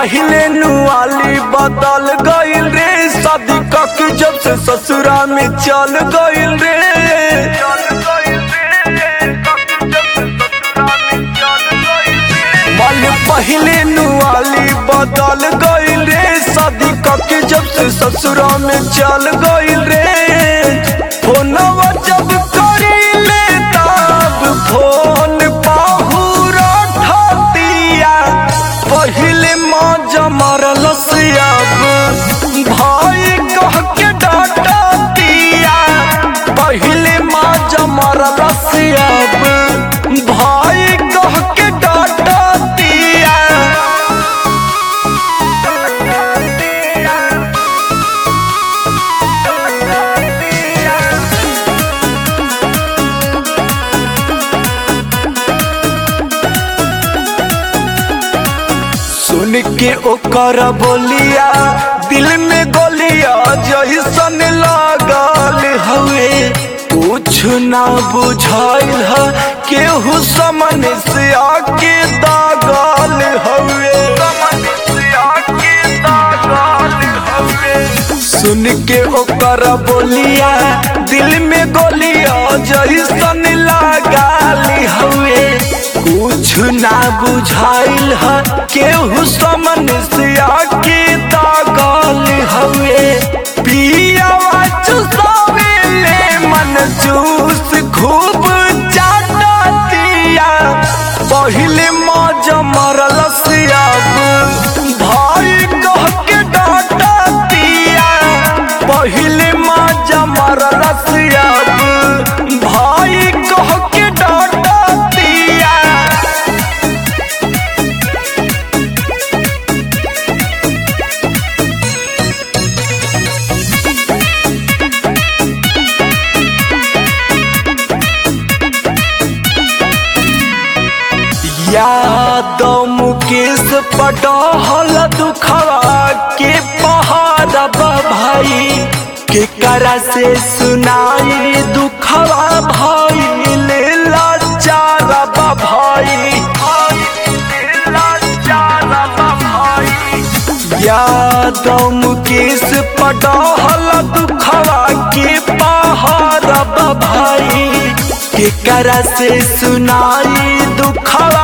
पहले नुआली बदल गइल रे शादी कके जब से ससुरा में चल गइल रे माल पहले नुआली बदल गइल रे शादी कके जब से ससुरा में चल गइल रे फोनवा जब करीले तब फोन पाहुरा ठतिया पहिले माँ जमरल अब भाई कह के डाटा दिया पहिले माँ जमरल अब भाई कह के डाटा दिया सुन के ओकर बोलिया दिल में गोलिया जैसन लागल हवे कुछ ना बुझाइल ह केहू समन से आके दागल हवे सुन के ओकर बोलिया दिल में गोलिया जैसन लागल हवे कुछ ना बुझाइल ह केहू समन से आके दागल हवे पियावा चुसावे ले मन जूस खूब चाटतिया पहिले मौज मरल अब भाई कह के डाटतिया पहिले मौज मरल अब भाई कह के डाटतिया याद मुकेश पटहल दुखवा के पहाड़ भाई के करा से सुनाई दुखवा भाई ले लाचार भाई याद मुकेश पटहल दुखवा के पहाड़ भाई के करा से सुनाई दुखवा